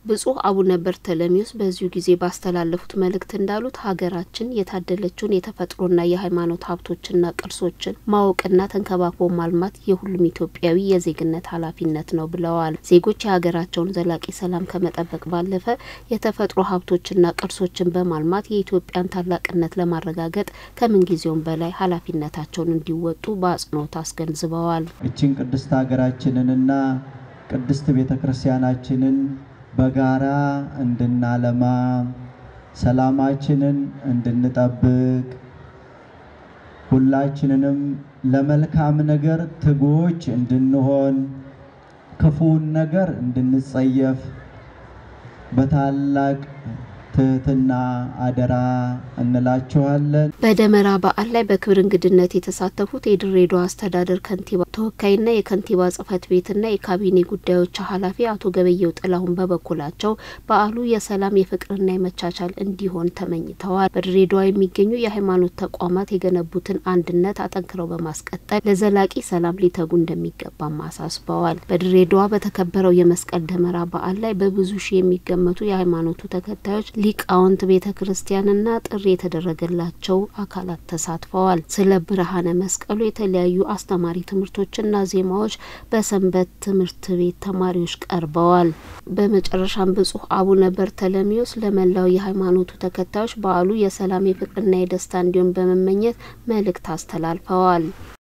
ብፁዕ አቡነ በርተለሜዎስ በዚሁ ጊዜ ባስተላለፉት መልእክት እንዳሉት ሀገራችን የታደለችውን የተፈጥሮና የሃይማኖት ሀብቶችና ቅርሶችን ማወቅና ተንከባክቦ ማልማት የሁሉም ኢትዮጵያዊ የዜግነት ኃላፊነት ነው ብለዋል። ዜጎች የሀገራቸውን ዘላቂ ሰላም ከመጠበቅ ባለፈ የተፈጥሮ ሀብቶችና ቅርሶችን በማልማት የኢትዮጵያን ታላቅነት ለማረጋገጥ ከምንጊዜውም በላይ ኃላፊነታቸውን እንዲወጡ በአጽንኦት አስገንዝበዋል። እችን ቅድስት ሀገራችንንና ቅድስት ቤተ ክርስቲያናችንን በጋራ እንድናለማ ሰላማችንን እንድንጠብቅ ሁላችንንም ለመልካም ነገር ትጉዎች እንድንሆን ክፉውን ነገር እንድንጸየፍ በታላቅ ትህትና አደራ እንላችኋለን። በደመራ በዓል ላይ በክብር እንግድነት የተሳተፉት የድሬዳዋ አስተዳደር ከንቲባ ተወካይና የከንቲባ ጽሕፈት ቤትና የካቢኔ ጉዳዮች ኃላፊ አቶ ገበየው ጥላሁን በበኩላቸው በዓሉ የሰላም የፍቅርና የመቻቻል እንዲሆን ተመኝተዋል። በድሬዳዋ የሚገኙ የሃይማኖት ተቋማት የገነቡትን አንድነት አጠንክረው በማስቀጠል ለዘላቂ ሰላም ሊተጉ እንደሚገባም አሳስበዋል። በድሬዳዋ በተከበረው የመስቀል ደመራ በዓል ላይ በብዙ ሺህ የሚገመቱ የሃይማኖቱ ተከታዮች ሊቃውንት ቤተ ክርስቲያንና ጥሪ የተደረገላቸው አካላት ተሳትፈዋል። ስለ ብርሃነ መስቀሉ የተለያዩ አስተማሪ ትምህርቶችና ዜማዎች በሰንበት ትምህርት ቤት ተማሪዎች ቀርበዋል። በመጨረሻም ብፁዕ አቡነ በርተለሜዎስ ለመላው የሃይማኖቱ ተከታዮች በዓሉ የሰላም የፍቅርና የደስታ እንዲሆን በመመኘት መልእክት አስተላልፈዋል።